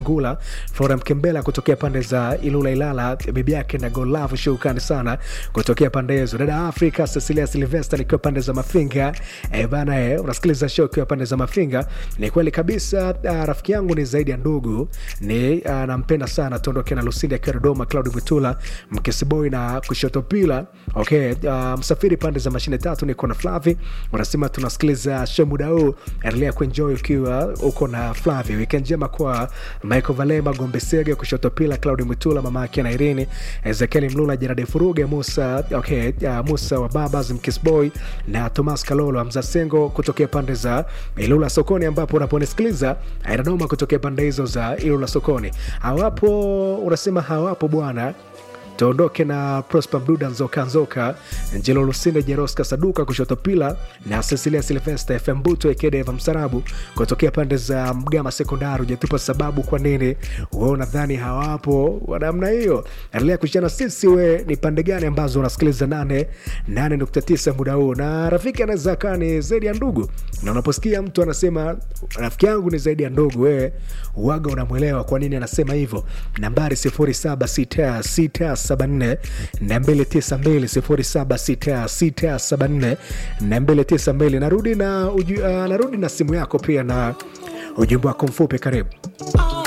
Gula Flora Mkembela kutokea pande za Ilula Ilala, bibi yake na Golavu Shukani sana kutokea pande hizo. Dada Afrika Cecilia Silvester nikiwa pande za Mafinga. E bana, e, unasikiliza show ukiwa pande za Mafinga. Ni kweli kabisa, uh, rafiki yangu ni zaidi ya ndugu, ni uh, nampenda sana. Tuondoke na Lucinda akiwa Dodoma, Claudi Mwitula Mkesiboi na kushoto pila. Okay, uh, msafiri pande za mashine tatu, niko na Flavi. Unasema tunasikiliza show muda huu, endelea kuenjoy ukiwa uko na Flavi. Weekend njema kwa Michael Valema, Gombe Sege, kushoto pila, Claudi Mwitula, mama yake na Irini, Ezekiel Mlula, Jeradi Furuge, Musa okay, uh, Musa wa Babas Mkisboy na Thomas Kalolo, Hamza Sengo kutokea pande za Ilula Sokoni, ambapo unaponisikiliza Dodoma kutokea pande hizo za Ilula Sokoni. Hawapo, unasema hawapo bwana tuondoke na Prosper Mduda Nzoka Nzoka Njelo Lusinde Jeroska Saduka kushoto pila na Cecilia Silvester FM Buto Ekedeva Msarabu kutokea pande za Mgama Sekondari. Ujatupa sababu kwa nini we unadhani hawapo wa namna hiyo. Endelea kushana sisi, we ni pande gani ambazo unasikiliza nane nane nukta tisa muda huu, na rafiki anaweza kaa ni zaidi ya ndugu, na unaposikia mtu anasema rafiki yangu ni zaidi ya ndugu, wewe uwaga unamwelewa kwa nini anasema hivyo. Nambari sifuri saba sita sita 0766742292 narudi na uju, uh, narudi na simu yako pia na ujumbe wako mfupi karibu